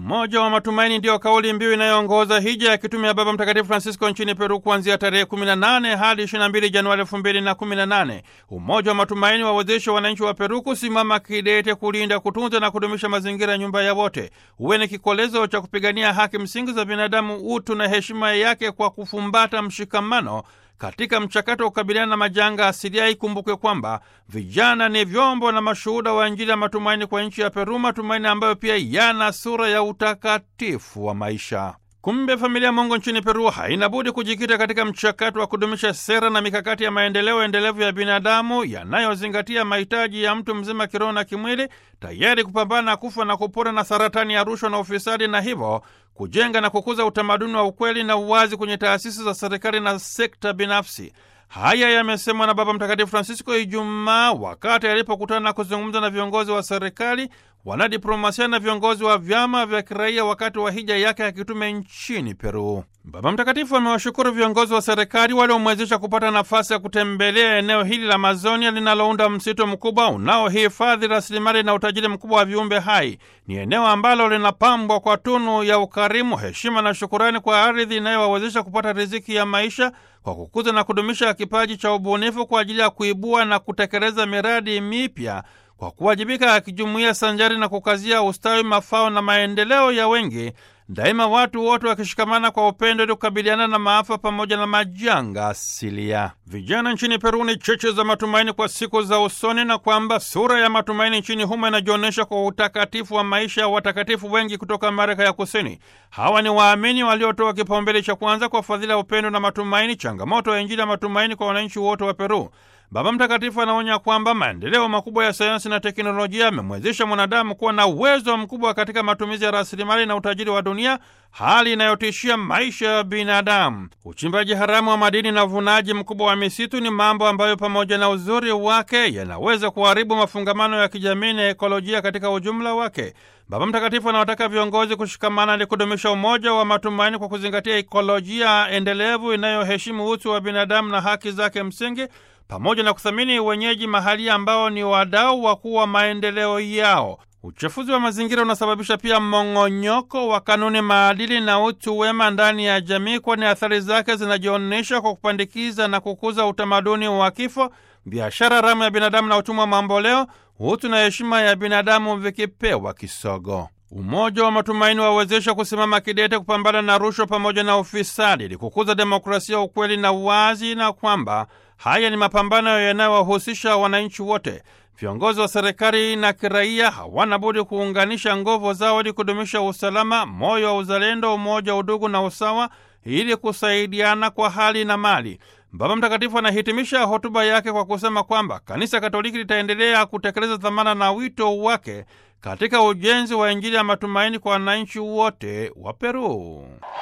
Umoja wa matumaini ndiyo kauli mbiu inayoongoza hija ya kitume ya Baba Mtakatifu Francisco nchini Peru kuanzia tarehe 18 hadi 22 Januari 2018. Umoja wa matumaini wawezesha wananchi wa Peru kusimama kidete kulinda, kutunza na kudumisha mazingira ya nyumba ya wote, uwe ni kikolezo cha kupigania haki msingi za binadamu, utu na heshima yake, kwa kufumbata mshikamano katika mchakato wa kukabiliana na majanga asilia. Ikumbukwe kwamba vijana ni vyombo na mashuhuda wa Injili ya matumaini kwa nchi ya Peru, matumaini ambayo pia yana sura ya utakatifu wa maisha. Kumbe familia Mungu nchini Peru haina budi kujikita katika mchakato wa kudumisha sera na mikakati ya maendeleo endelevu ya binadamu yanayozingatia mahitaji ya mtu mzima kiroho na kimwili, tayari kupambana na kufa na kupona na saratani ya rushwa na ufisadi, na hivyo kujenga na kukuza utamaduni wa ukweli na uwazi kwenye taasisi za serikali na sekta binafsi. Haya yamesemwa na Baba Mtakatifu Francisco Ijumaa wakati alipokutana na kuzungumza na viongozi wa serikali, wanadiplomasia na viongozi wa vyama vya kiraia wakati wa hija yake ya kitume nchini Peru. Baba Mtakatifu amewashukuru viongozi wa serikali waliomwezesha kupata nafasi ya kutembelea eneo hili la Amazonia linalounda msitu mkubwa unaohifadhi rasilimali na utajiri mkubwa wa viumbe hai. Ni eneo ambalo linapambwa kwa tunu ya ukarimu, heshima na shukurani kwa ardhi inayowawezesha kupata riziki ya maisha kwa kukuza na kudumisha kipaji cha ubunifu kwa ajili ya kuibua na kutekeleza miradi mipya kwa kuwajibika akijumuia sanjari na kukazia ustawi, mafao na maendeleo ya wengi, daima watu wote wakishikamana kwa upendo ili kukabiliana na maafa pamoja na majanga asilia. Vijana nchini Peru ni cheche za matumaini kwa siku za usoni, na kwamba sura ya matumaini nchini humo inajionyesha kwa utakatifu wa maisha ya watakatifu wengi kutoka Amerika ya Kusini. Hawa ni waamini waliotoa kipaumbele cha kwanza kwa fadhila ya upendo na matumaini, changamoto ya Injili ya matumaini kwa wananchi wote wa Peru. Baba Mtakatifu anaonya kwamba maendeleo makubwa ya sayansi na teknolojia yamemwezesha mwanadamu kuwa na uwezo mkubwa katika matumizi ya rasilimali na utajiri wa dunia, hali inayotishia maisha ya binadamu. Uchimbaji haramu wa madini na uvunaji mkubwa wa misitu ni mambo ambayo pamoja na uzuri wake yanaweza kuharibu mafungamano ya kijamii na ekolojia katika ujumla wake. Baba Mtakatifu anawataka viongozi kushikamana ili kudumisha umoja wa matumaini kwa kuzingatia ekolojia endelevu inayoheshimu utu wa binadamu na haki zake msingi pamoja na kuthamini wenyeji mahali ambao ni wadau wakuu wa maendeleo yao. Uchafuzi wa mazingira unasababisha pia mmong'onyoko wa kanuni, maadili na utu wema ndani ya jamii, kwani athari zake zinajionyesha kwa kupandikiza na kukuza utamaduni wa kifo, biashara haramu ya binadamu na utumwa mamboleo, utu na heshima ya binadamu vikipewa kisogo. Umoja wa matumaini wawezesha kusimama kidete kupambana na rushwa pamoja na ufisadi ili kukuza demokrasia, ukweli na uwazi, na kwamba haya ni mapambano yanayowahusisha wananchi wote. Viongozi wa serikali na kiraia hawana budi kuunganisha nguvu zao ili kudumisha usalama, moyo wa uzalendo, umoja, udugu na usawa, ili kusaidiana kwa hali na mali. Baba Mtakatifu anahitimisha hotuba yake kwa kusema kwamba Kanisa Katoliki litaendelea kutekeleza dhamana na wito wake katika ujenzi wa Injili ya matumaini kwa wananchi wote wa Peru.